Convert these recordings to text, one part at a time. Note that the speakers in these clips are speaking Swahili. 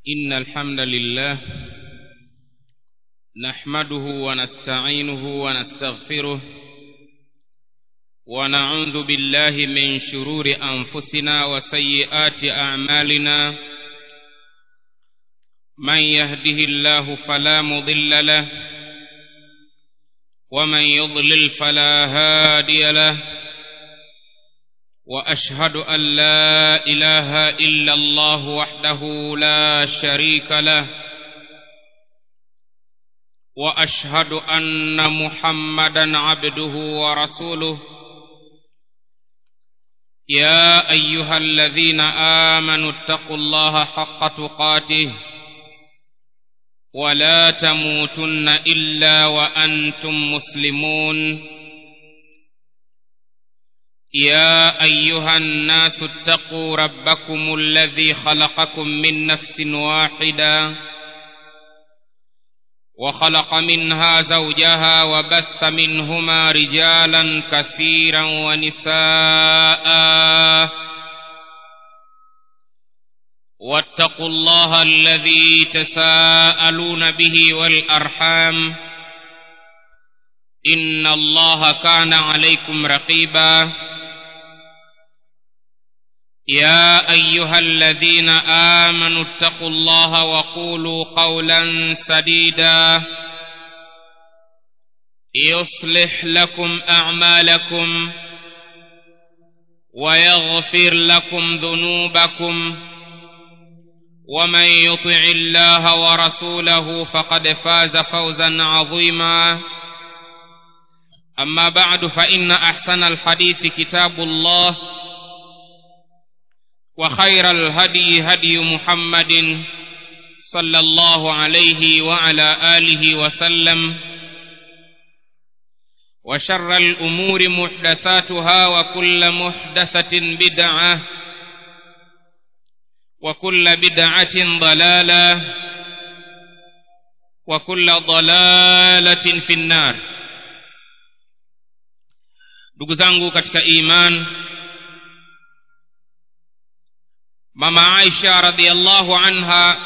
إن الحمد لله نحمده ونستعينه ونستغفره ونعوذ بالله من شرور أنفسنا وسيئات أعمالنا من يهده الله فلا مضل له ومن يضلل فلا هادي له واشهد ان لا اله الا الله وحده لا شريك له واشهد ان محمدا عبده ورسوله يا ايها الذين امنوا اتقوا الله حق تقاته ولا تموتن الا وانتم مسلمون يا ايها الناس اتقوا ربكم الذي خلقكم من نفس واحده وخلق منها زوجها وبث منهما رجالا كثيرا ونساء واتقوا الله الذي تساءلون به والارحام ان الله كان عليكم رقيبا يا ايها الذين امنوا اتقوا الله وقولوا قولا سديدا يصلح لكم اعمالكم ويغفر لكم ذنوبكم ومن يطع الله ورسوله فقد فاز فوزا عظيما اما بعد فان احسن الحديث كتاب الله وخير الهدي هدي محمد صلى الله عليه وعلى اله وسلم وشر الامور محدثاتها وكل محدثه بدعه وكل بدعه ضلاله وكل ضلاله في النار ndugu zangu katika iman mama aisha radiallahu anha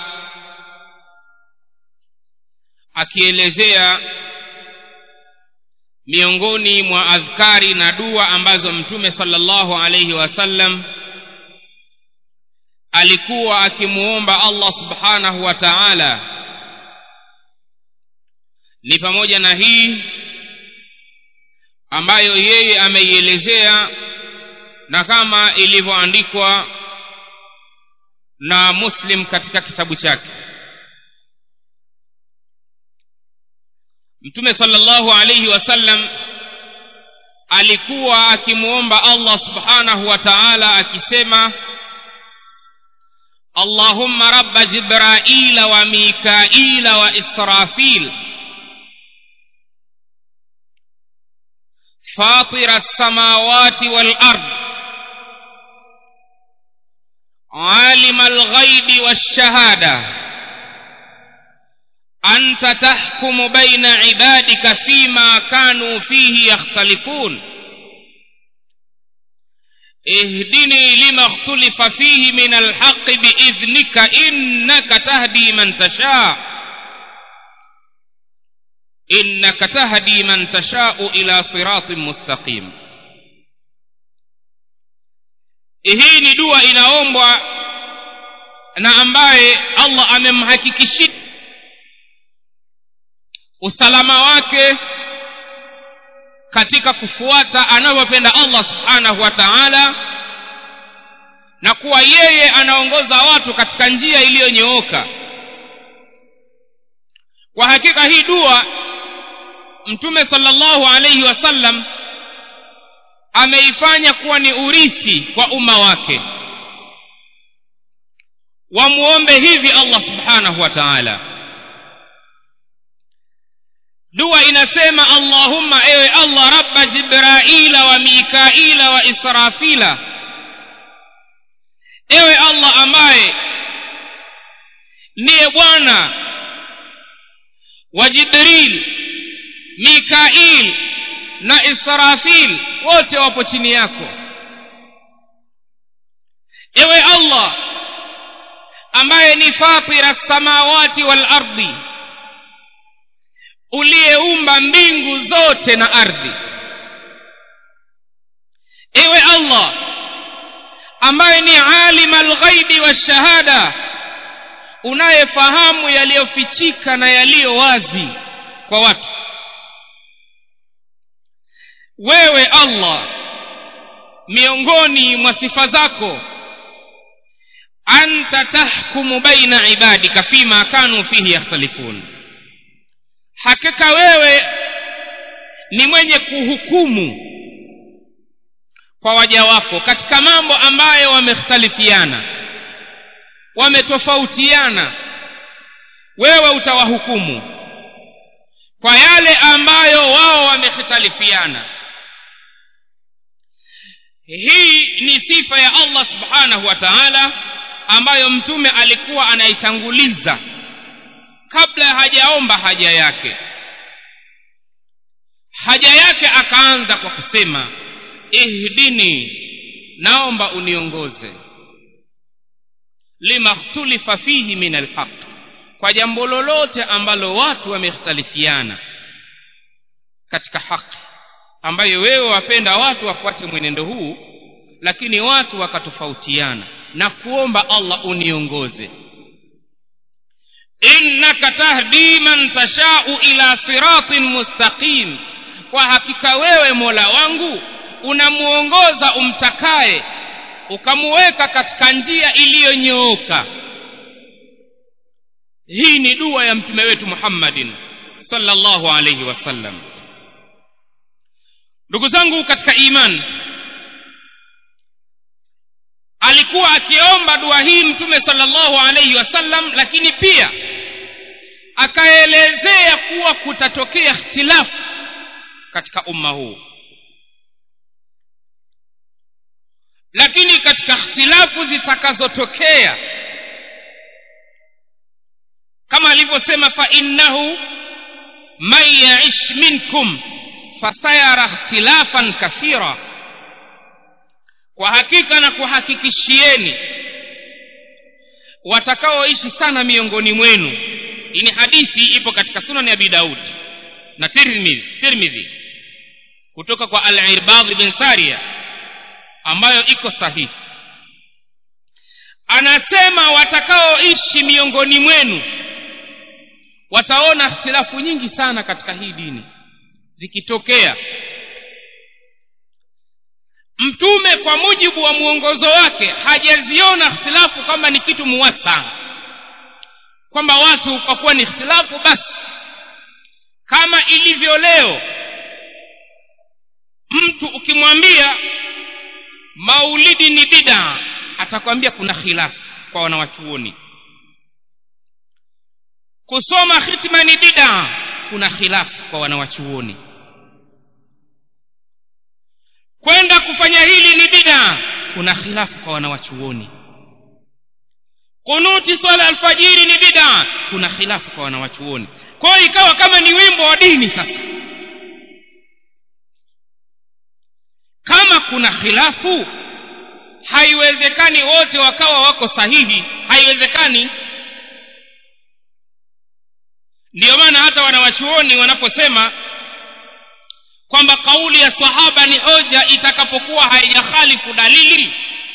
akielezea miongoni mwa adhkari na dua ambazo mtume salllahu alaihi wasallam alikuwa akimuomba allah subhanahu wa taala ni pamoja na hii ambayo yeye ameielezea na kama ilivyoandikwa na muslim katika kitabu chake mtume salllahu alaihi wasallam alikuwa akimwomba allah subhanahu wa taala akisema allahumma rabba jibraila wa mikaila wa israfil فاطر السماوات والارض عالم الغيب والشهاده انت تحكم بين عبادك فيما كانوا فيه يختلفون اهدني لما اختلف فيه من الحق باذنك انك تهدي من تشاء انك تهدي من تشاء الى صراط مستقيم hii ni dua inaombwa na ambaye allah amemhakikishia usalama wake katika kufuata anavyopenda allah subhanahu wa taala na kuwa yeye anaongoza watu katika njia iliyonyooka kwa hakika hii dua mtume salllahu alaihi wasallam ameifanya kuwa ni urithi kwa umma wake wamuombe hivi allah subhanahu wa taala dua inasema allahumma ewe allah rabba jibraila wa mikaila wa israfila ewe allah ambaye ndiye bwana wa jibril mikail na israfil wote wapo chini yako ewe allah ambaye ni fatira samawati wal ardi uliyeumba mbingu zote na ardhi ewe allah ambaye ni alim alghaibi washahada unayefahamu yaliyofichika na yaliyo wazi kwa watu wewe allah miongoni mwa sifa zako anta tahkumu baina ibadika fima kanu fihi yakhtalifun hakika wewe ni mwenye kuhukumu kwa waja wako katika mambo ambayo wamekhtalifiana wametofautiana wewe utawahukumu kwa yale ambayo wao wamekhtalifiana hii ni sifa ya allah subhanahu wa taala ambayo mtume alikuwa anaitanguliza kabla hajaomba haja yake haja yake akaanza kwa kusema ihdini naomba uniongoze lima khtulifa fihi min alhaq kwa jambo lolote ambalo watu wamekhtalifiana katika haki ambayo wewe wapenda watu wafuate mwenendo huu lakini watu wakatofautiana na kuomba allah uniongoze innaka tahdi man tashau ila siratin mustaqim kwa hakika wewe mola wangu unamuongoza umtakaye ukamuweka katika njia iliyonyooka hii ni dua ya mtume wetu muhammadin sallallahu alayhi wasallam ndugu zangu katika imani alikuwa akiomba dua hii mtume sallallahu alayhi wasallam lakini pia akaelezea kuwa kutatokea ikhtilafu katika umma huu lakini katika ikhtilafu zitakazotokea kama alivyosema fa innahu man yaish minkum fasayara ikhtilafan kathira kwa hakika na kuhakikishieni watakaoishi sana miongoni mwenu hii ni hadithi ipo katika sunan ya abi daud na tirmidhi tirmidhi kutoka kwa al-irbad bin saria ambayo iko sahihi anasema watakaoishi miongoni mwenu wataona ikhtilafu nyingi sana katika hii dini zikitokea mtume kwa mujibu wa mwongozo wake hajaziona ikhtilafu kwamba ni kitu muwasa kwamba watu kwa kuwa ni ikhtilafu basi kama ilivyo leo mtu ukimwambia maulidi ni bida atakwambia kuna khilafu kwa wanawachuoni kusoma khitma ni bida kuna khilafu kwa wanawachuoni kwenda kufanya hili ni bida kuna khilafu kwa wanawachuoni kunuti swala alfajiri ni bida kuna khilafu kwa wanawachuoni kwa hiyo ikawa kama ni wimbo wa dini sasa kama kuna khilafu haiwezekani wote wakawa wako sahihi haiwezekani ndiyo maana hata wanawachuoni wanaposema kwamba kauli ya sahaba ni hoja itakapokuwa haijakhalifu dalili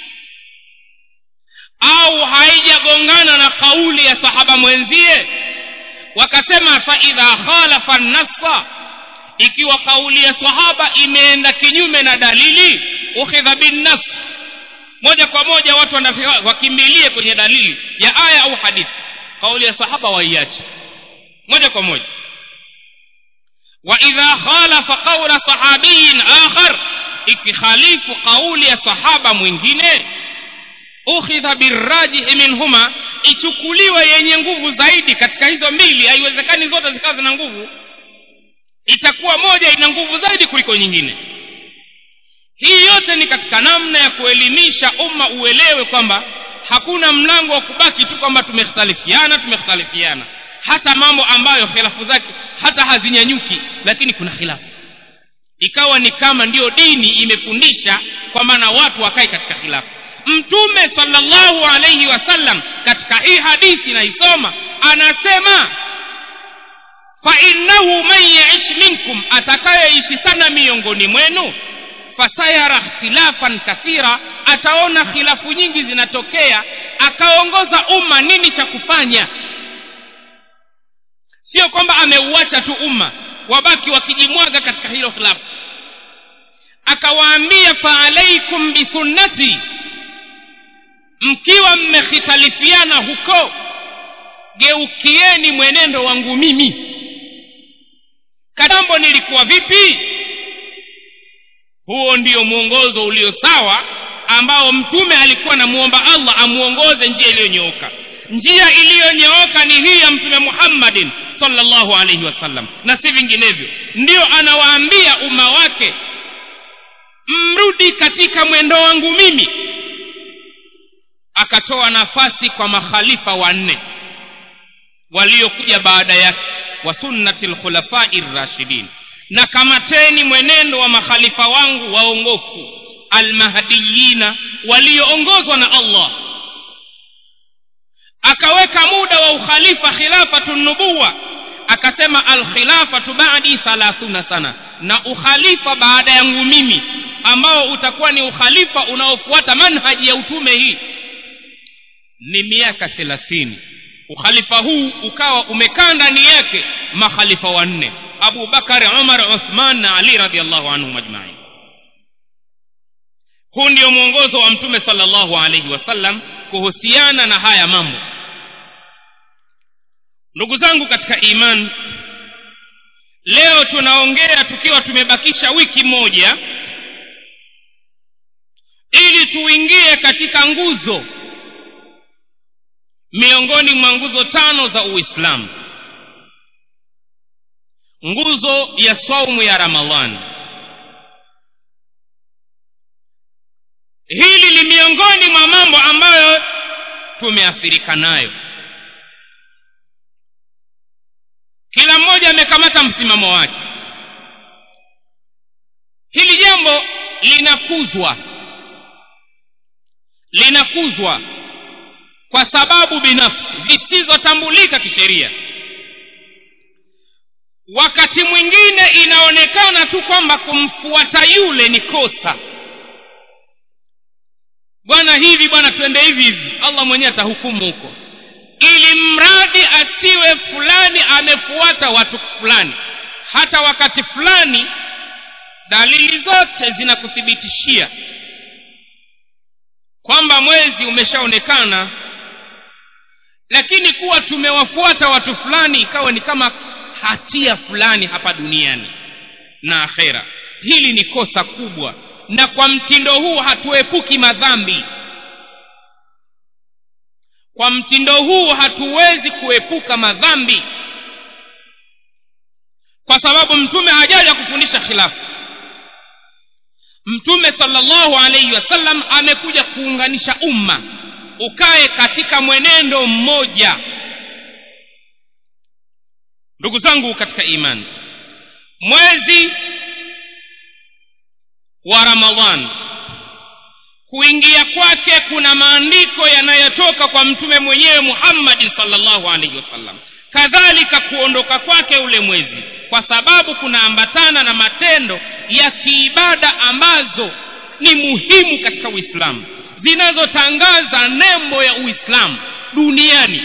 au haijagongana na kauli ya sahaba mwenzie wakasema faidha khalafa nassa ikiwa kauli ya sahaba imeenda kinyume na dalili ukhidha binnas moja kwa moja watu wakimbilie kwenye dalili ya aya au hadithi kauli ya sahaba waiache moja kwa moja واذا خالف قول صحابي اخر ikikhalifu kauli ya sahaba mwingine ukhidha birrajihi minhuma ichukuliwe yenye nguvu zaidi katika hizo mbili haiwezekani zote zikawa zina nguvu itakuwa moja ina nguvu zaidi kuliko nyingine hii yote ni katika namna ya kuelimisha umma uelewe kwamba hakuna mlango wa kubaki tu kwamba tumekhtalifiana tumekhtalifiana hata mambo ambayo khilafu zake hata hazinyanyuki lakini kuna khilafu ikawa ni kama ndiyo dini imefundisha kwa maana watu wakae katika khilafu mtume sallallahu alayhi wasallam katika hii hadithi naisoma anasema fainnahu man yaish minkum atakayeishi sana miongoni mwenu fasayara ikhtilafan kathira ataona khilafu nyingi zinatokea akaongoza umma nini cha kufanya sio kwamba ameuacha tu umma wabaki wakijimwaga katika hilo khilafu akawaambia faalaikum bisunnati mkiwa mmekhitalifiana huko geukieni mwenendo wangu mimi katambo nilikuwa vipi huo ndio mwongozo ulio sawa ambao mtume alikuwa anamuomba allah amuongoze njia iliyonyooka njia iliyonyooka ni hii ya mtume muhammadin sallallahu alaihi wasallam na si vinginevyo ndio anawaambia umma wake mrudi katika mwendo wangu mimi akatoa nafasi kwa makhalifa wanne waliokuja baada yake wa sunnati lkhulafai rashidin na kamateni mwenendo wa makhalifa wangu waongofu almahdiyina walioongozwa na allah akaweka muda wa ukhalifa khilafatu nubuwa akasema alkhilafatu badi thalathuna sana na ukhalifa baada yangu mimi ambao utakuwa ni ukhalifa unaofuata manhaji ya utume hii ni miaka thelathini ukhalifa huu ukawa umekaa ndani yake makhalifa wanne abu bakari umar uthman na ali radiallahu anhum ajmain huu ndio mwongozo wa mtume salllahu alaihi wasallam kuhusiana na haya mambo ndugu zangu katika iman leo tunaongea tukiwa tumebakisha wiki moja ili tuingie katika nguzo miongoni mwa nguzo tano za uislamu nguzo ya saumu ya ramadhani hili ni miongoni mwa mambo ambayo tumeathirika nayo kila mmoja amekamata msimamo wake hili jambo linakuzwa linakuzwa kwa sababu binafsi zisizotambulika kisheria wakati mwingine inaonekana tu kwamba kumfuata yule ni kosa bwana hivi bwana twende hivi hivi allah mwenyewe atahukumu huko ili mradi asiwe fulani amefuata watu fulani hata wakati fulani dalili zote zinakuthibitishia kwamba mwezi umeshaonekana lakini kuwa tumewafuata watu fulani ikawa ni kama hatia fulani hapa duniani na akhera hili ni kosa kubwa na kwa mtindo huu hatuepuki madhambi kwa mtindo huu hatuwezi kuepuka madhambi kwa sababu mtume hajaja kufundisha khilafu mtume salllahu alaihi wasallam amekuja kuunganisha umma ukae katika mwenendo mmoja ndugu zangu katika imani mwezi wa ramadhan kuingia kwake kuna maandiko yanayotoka kwa mtume mwenyewe muhammadin salllahu alaihi wasallam kadhalika kuondoka kwake ule mwezi kwa sababu kunaambatana na matendo ya kiibada ambazo ni muhimu katika uislamu zinazotangaza nembo ya uislamu duniani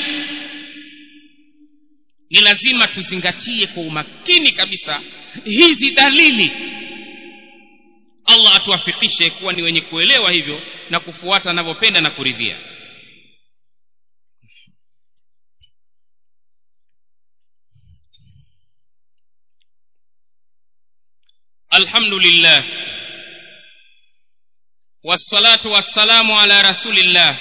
ni lazima tuzingatie kwa umakini kabisa hizi dalili allah atuwafikishe kuwa ni wenye kuelewa hivyo na kufuata anavyopenda na kuridhia الحمد لله والصلاة والسلام على رسول الله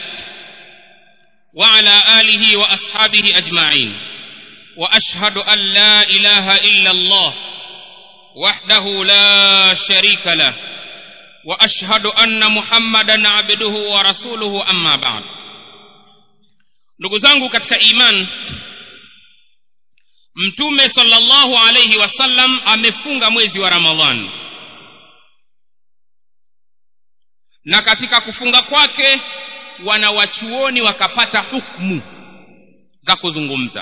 وعلى آله وأصحابه أجمعين وأشهد أن لا إله إلا الله وحده لا شريك له وأشهد أن محمدا عبده ورسوله أما بعد ndugu zangu katika iman mtume salllahu alaihi wasallam amefunga mwezi wa ramadhani na katika kufunga kwake wanawachuoni wakapata hukmu za kuzungumza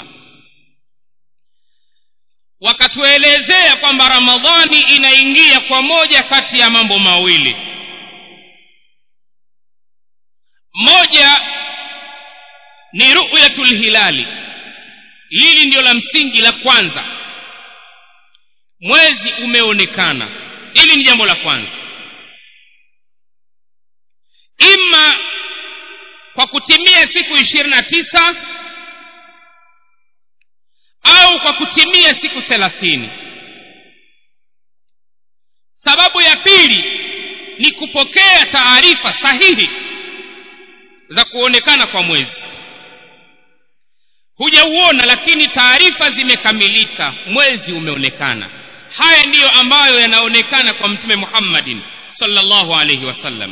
wakatuelezea kwamba ramadhani inaingia kwa moja kati ya mambo mawili moja ni ru'yatul hilali hili ndio la msingi la kwanza mwezi umeonekana hili ni jambo la kwanza ima kwa kutimia siku ishirini na tisa au kwa kutimia siku thelathini sababu ya pili ni kupokea taarifa sahihi za kuonekana kwa mwezi hujauona lakini taarifa zimekamilika mwezi umeonekana haya ndiyo ambayo yanaonekana kwa mtume muhammadin sallallahu alaihi wasallam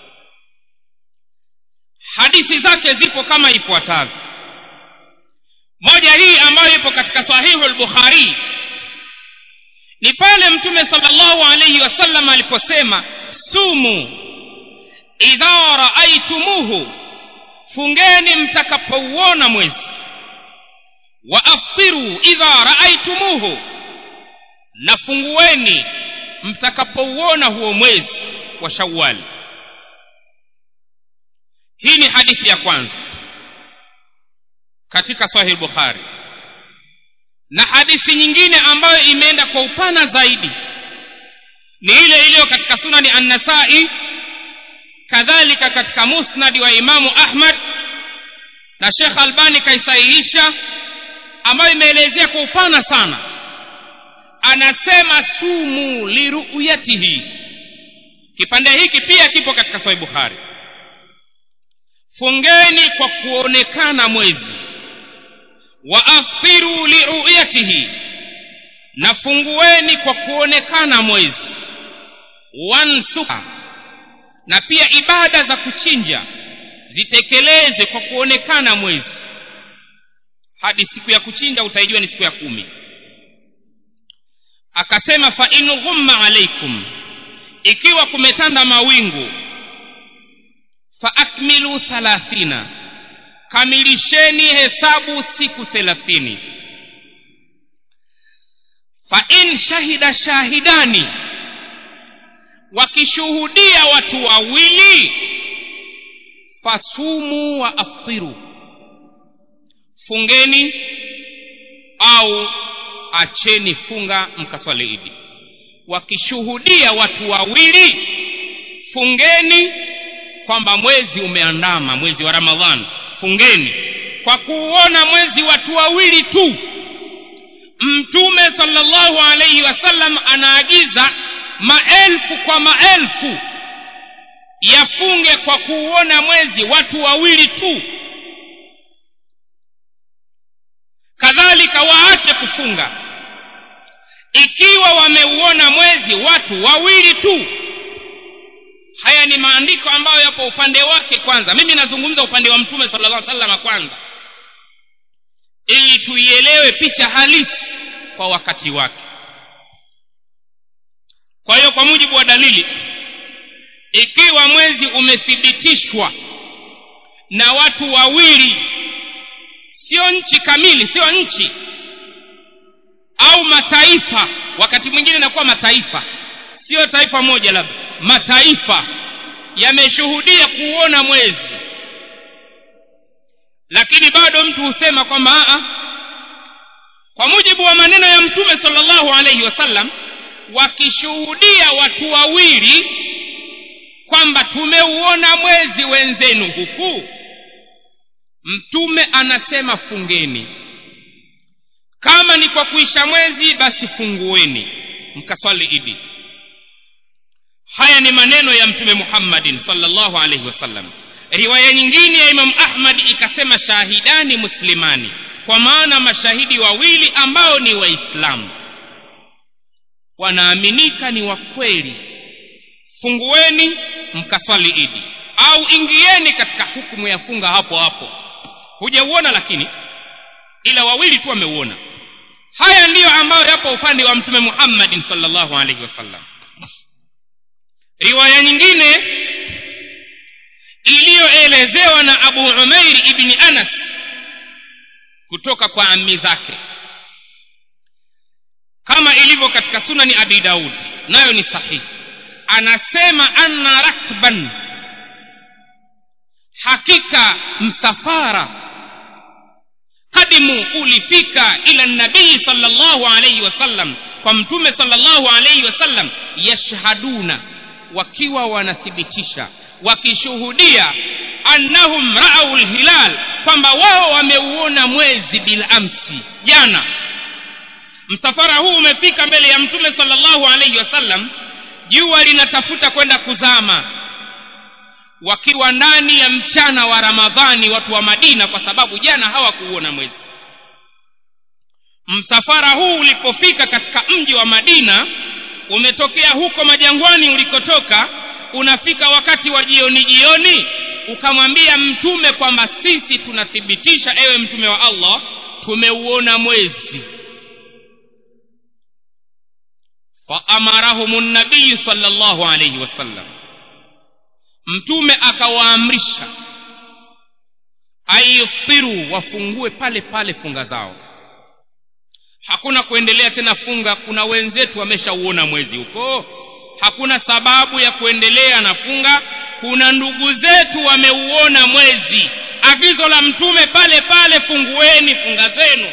hadithi zake zipo kama ifuatavyo moja hii ambayo ipo katika sahihu al-bukhari ni pale mtume sallallahu alayhi wasallam aliposema sumu idha raaitumuhu fungeni mtakapouona mwezi wa aftiru idha raaitumuhu na fungueni mtakapouona huo mwezi wa shawali hii ni hadithi ya kwanza katika sahih bukhari na hadithi nyingine ambayo imeenda kwa upana zaidi ni ile iliyo katika sunani an-nasai kadhalika katika musnadi wa imamu ahmad na shekh albani kaisahihisha ambayo imeelezea kwa upana sana anasema sumu liruyatihi kipande hiki pia kipo katika sahih bukhari fungeni kwa kuonekana mwezi wa aftiru liruyatihi na fungueni kwa kuonekana mwezi wansuka na pia ibada za kuchinja zitekeleze kwa kuonekana mwezi hadi siku ya kuchinja utaijua ni siku ya kumi akasema fa in ghumma alaikum ikiwa kumetanda mawingu fa akmilu thalathina kamilisheni hesabu siku thelathini fa in shahida shahidani wakishuhudia watu wawili fasumu wa aftiru fungeni au acheni funga mkaswali idi wakishuhudia watu wawili fungeni kwamba mwezi umeandama mwezi wa ramadhan fungeni kwa kuuona mwezi watu wawili tu mtume sallallahu alaihi wasallam anaagiza maelfu kwa maelfu yafunge kwa kuuona mwezi watu wawili tu kadhalika waache kufunga ikiwa wameuona mwezi watu wawili tu haya ni maandiko ambayo yapo upande wake kwanza mimi nazungumza upande wa mtume sallallahu alaihi wasallam kwanza ili tuielewe picha halisi kwa wakati wake kwa hiyo kwa mujibu wa dalili ikiwa mwezi umethibitishwa na watu wawili sio nchi kamili sio nchi au mataifa wakati mwingine inakuwa mataifa sio taifa moja labda mataifa yameshuhudia kuona mwezi lakini bado mtu husema kwamba a kwa mujibu wa maneno ya mtume sallallahu alaihi wasallam wakishuhudia watu wawili kwamba tumeuona mwezi wenzenu huku mtume anasema fungeni kama ni kwa kuisha mwezi basi fungueni mkaswali idi haya ni maneno ya mtume muhammadin sallallahu alaihi wasallam riwaya nyingine ya imam ahmad ikasema shahidani muslimani kwa maana mashahidi wawili ambao ni waislamu wanaaminika ni wa kweli fungueni mkaswali idi au ingieni katika hukumu ya funga hapo hapo hujauona lakini ila wawili tu wameuona haya ndiyo ambayo yapo upande wa mtume muhammadin sallallahu alaihi wasallam riwaya nyingine iliyoelezewa na abu umairi ibni anas kutoka kwa ammi zake kama ilivyo katika sunani abi daud nayo ni sahihi anasema anna rakban hakika msafara kadimu ulifika ila nabii salllahu alaihi wasallam kwa mtume salllahu alaihi wasallam yashhaduna wakiwa wanathibitisha wakishuhudia annahum raau lhilal kwamba wao wameuona mwezi bilamsi jana msafara huu umefika mbele ya mtume salllahu alaihi wasallam jua linatafuta kwenda kuzama wakiwa ndani ya mchana wa ramadhani watu wa madina kwa sababu jana hawakuuona mwezi msafara huu ulipofika katika mji wa madina umetokea huko majangwani ulikotoka unafika wakati wa jioni jioni ukamwambia mtume kwamba sisi tunathibitisha ewe mtume wa allah tumeuona mwezi faamarahum nabiyu sala llahu alaihi wasallam mtume akawaamrisha aiftiru wafungue pale pale funga zao hakuna kuendelea tena funga kuna wenzetu wameshauona mwezi huko hakuna sababu ya kuendelea na funga kuna ndugu zetu wameuona mwezi agizo la mtume pale pale fungueni funga zenu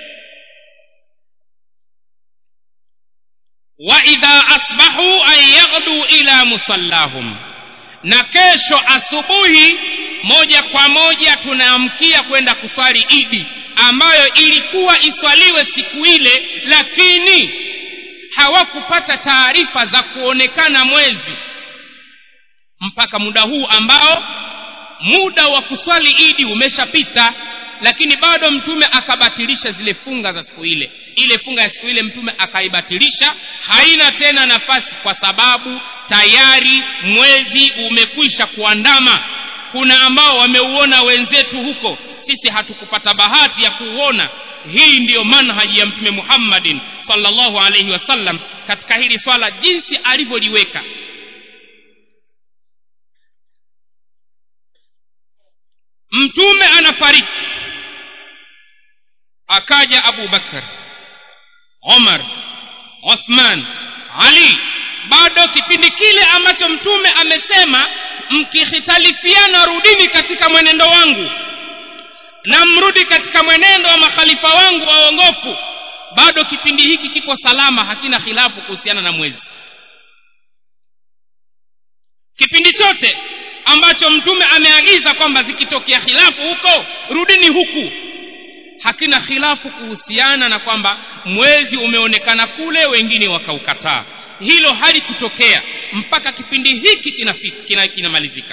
waidha asbahu an yaghdu ila musallahum na kesho asubuhi moja kwa moja tunaamkia kwenda kuswali idi ambayo ilikuwa iswaliwe siku ile lakini hawakupata taarifa za kuonekana mwezi mpaka muda huu ambao muda wa kuswali idi umeshapita lakini bado mtume akabatilisha zile funga za siku ile ile funga ya siku ile mtume akaibatilisha haina tena nafasi kwa sababu tayari mwezi umekwisha kuandama kuna ambao wameuona wenzetu huko sisi hatukupata bahati ya kuuona hii ndiyo manhaji ya mtume muhammadin salllahu alaihi wasallam katika hili swala jinsi alivyoliweka mtume anafariki akaja abu bakar omar othman ali bado kipindi kile ambacho mtume amesema mkihitalifiana rudini katika mwenendo wangu na mrudi katika mwenendo wa makhalifa wangu waongofu bado kipindi hiki kipo salama hakina khilafu kuhusiana na mwezi kipindi chote ambacho mtume ameagiza kwamba zikitokea khilafu huko rudini huku hakina khilafu kuhusiana na kwamba mwezi umeonekana kule wengine wakaukataa hilo halikutokea mpaka kipindi hiki kinamalizika kina, kina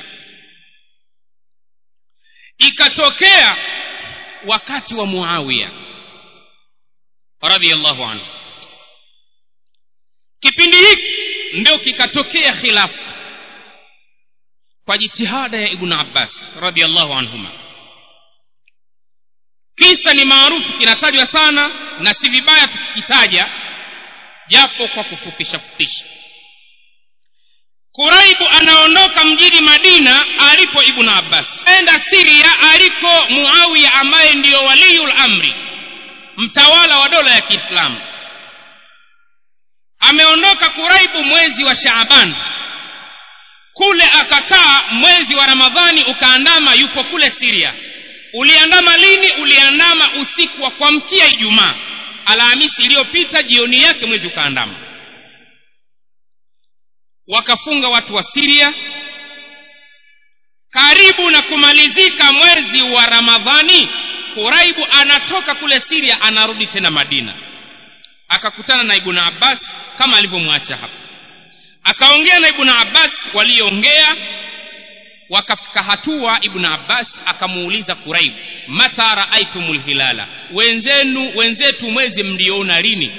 ikatokea wakati wa muawiya radhiallahu anhu kipindi hiki ndio kikatokea khilafu kwa jitihada ya ibnu abbas radhiallahu anhuma kisa ni maarufu kinatajwa sana na si vibaya tukikitaja japo kwa kufupisha fupisha kuraibu anaondoka mjini madina alipo ibnu abbas enda siria aliko muawiya ambaye ndiyo waliyul amri mtawala wa dola ya kiislamu ameondoka kuraibu mwezi wa shaaban kule akakaa mwezi wa ramadhani ukaandama yupo kule siria uliandama lini uliandama usiku wa kuamkia ijumaa alhamisi iliyopita jioni yake mwezi ukaandama wakafunga watu wa siria karibu na kumalizika mwezi wa ramadhani kuraibu anatoka kule siria anarudi tena madina akakutana na ibnu abbas kama alivyomwacha hapa akaongea na ibnu abbas walioongea wakafika hatua ibnu abbas akamuuliza kuraibu mata raaitum lhilala wenzenu wenzetu mwezi mliona lini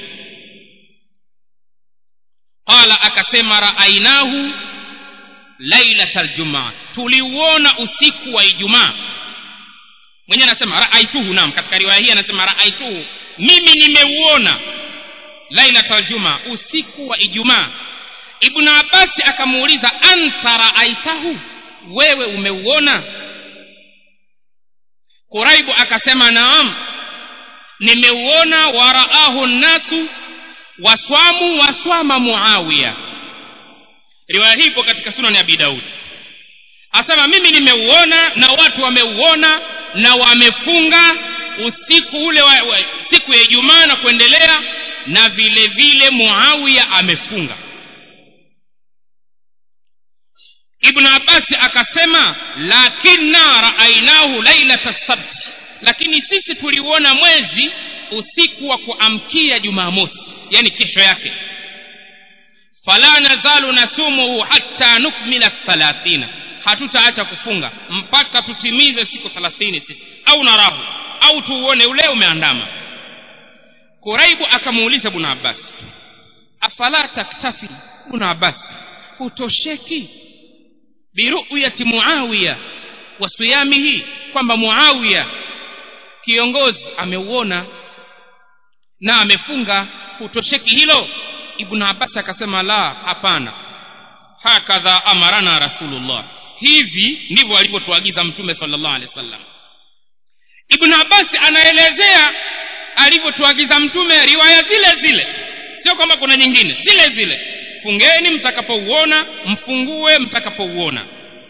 qala akasema raainahu lailata ljumaa tuliuona usiku wa ijumaa mwenyewe anasema raaituhu nam katika riwaya hii anasema raaituhu mimi nimeuona lailata ljumaa usiku wa ijumaa ibnu abasi akamuuliza anta raaitahu wewe umeuona kuraibu akasema naam nimeuona waraahu nnasu waswamu waswama muawiya riwaya hii ipo katika sunan ya abi daudi asema mimi nimeuona na watu wameuona na wamefunga usiku ule wa, wa, siku ya ijumaa na kuendelea na vile vile muawiya amefunga ibnu abasi akasema lakinna raainahu lailata sabti lakini sisi tuliuona mwezi usiku wa kuamkia jumamosi yani kesho yake fala nazalu nasumuhu hatta nukmila thalathina hatutaacha kufunga mpaka tutimize siku thelathini sisi au narahu au tuuone ule umeandama kuraibu akamuuliza buna abasi afala taktafi buna abasi hutosheki biruyati muawiya wa siyamihi kwamba muawiya kiongozi ameuona na amefunga hutosheki hilo ibnu abbas akasema la hapana hakadha amarana rasulullah hivi ndivyo alivyotuagiza mtume sallallahu alaihi wasallam ibnu abbas anaelezea alivyotuagiza mtume riwaya zile zile sio kwamba kuna nyingine zile zile fungeni mtakapouona mfungue mtakapouona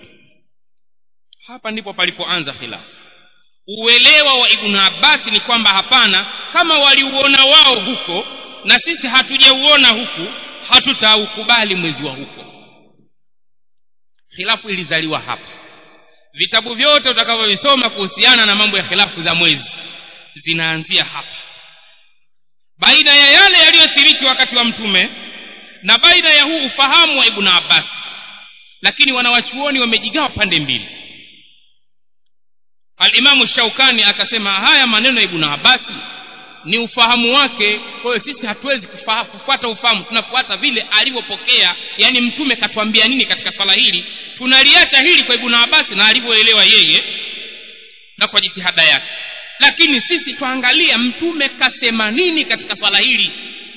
hapa ndipo palipoanza khilafu uelewa wa ibnu abbasi ni kwamba hapana kama waliuona wao huko na sisi hatujauona huku hatutaukubali mwezi wa huko khilafu ilizaliwa hapa vitabu vyote utakavyovisoma kuhusiana na mambo ya khilafu za mwezi zinaanzia hapa baina ya yale yaliyothiriki wakati wa mtume na baina ya huu ufahamu wa ibnu abbas lakini wanawachuoni wamejigawa pande mbili alimamu shaukani akasema haya maneno ya ibnu abasi ni ufahamu wake kwa hiyo sisi hatuwezi kufaha, kufuata ufahamu tunafuata vile alivyopokea yaani mtume katuambia nini katika swala hili tunaliacha hili kwa ibnu abasi na alivyoelewa yeye na kwa jitihada yake lakini sisi twaangalia mtume kasema nini katika swala hili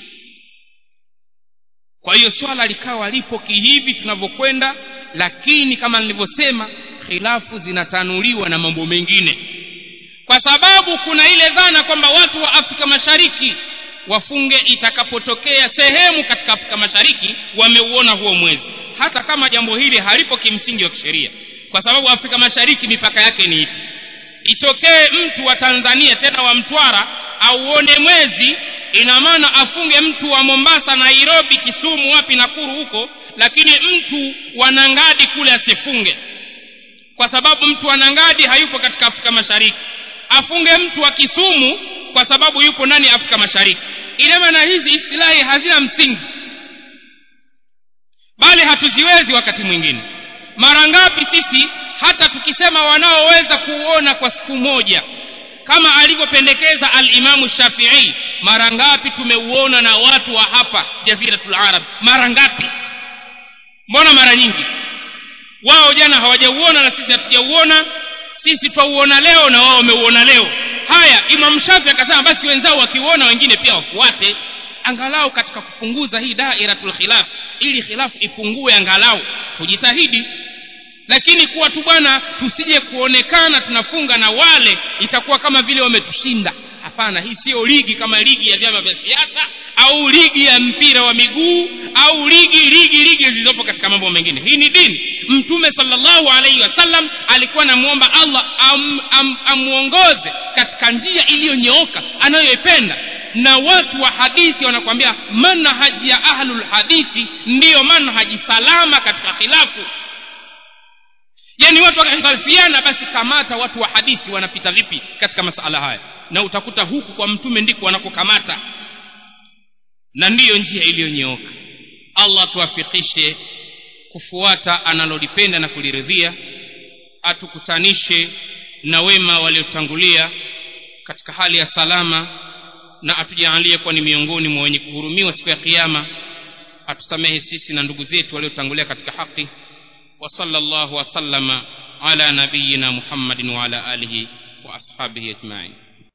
kwa hiyo swala likawa lipo kihivi tunavyokwenda lakini kama nilivyosema khilafu zinatanuliwa na mambo mengine kwa sababu kuna ile dhana kwamba watu wa afrika mashariki wafunge itakapotokea sehemu katika afrika mashariki wameuona huo mwezi hata kama jambo hili halipo kimsingi wa kisheria kwa sababu afrika mashariki mipaka yake ni ipi itokee mtu wa tanzania tena wa mtwara auone mwezi ina maana afunge mtu wa mombasa nairobi kisumu wapi nakuru huko lakini mtu wa nangadi kule asifunge kwa sababu mtu wa nangadi hayupo katika afrika mashariki afunge mtu wa kisumu kwa sababu yupo ndani ya afrika mashariki ina maana hizi istilahi hazina msingi bali hatuziwezi wakati mwingine mara ngapi sisi hata tukisema wanaoweza kuuona kwa siku moja kama alivyopendekeza alimamu shafii mara ngapi tumeuona na watu wa hapa jaziratul arab mara ngapi mbona mara nyingi wao jana hawajauona na sisi hatujauona sisi twauona leo na wao wameuona leo haya imam shafi akasema basi wenzao wakiuona wengine pia wafuate angalau katika kupunguza hii dairatul khilaf ili khilafu ipungue angalau tujitahidi lakini kuwa tu bwana tusije kuonekana tunafunga na wale itakuwa kama vile wametushinda hapana hii siyo ligi kama ligi ya vyama vya siasa au ligi ya mpira wa miguu au ligi ligi ligi zilizopo katika mambo mengine hii ni dini mtume salllahu alaihi wasallam alikuwa anamwomba allah am, am, amwongoze katika njia iliyonyooka anayoipenda na watu wa hadithi wanakwambia manhaji ya ahlul hadithi ndiyo manhaji salama katika khilafu yani watu wakihalifiana basi kamata watu wa hadithi wanapita vipi katika masala haya na utakuta huku kwa mtume ndiko wanakokamata na ndiyo njia iliyonyooka allah tuwafikishe kufuata analolipenda na kuliridhia atukutanishe na wema waliotangulia katika hali ya salama na atujaalie kuwa ni miongoni mwa wenye kuhurumiwa siku ya kiama atusamehe sisi na ndugu zetu waliotangulia katika haki وصلى الله وسلم على نبينا محمد وعلى اله واصحابه اجمعين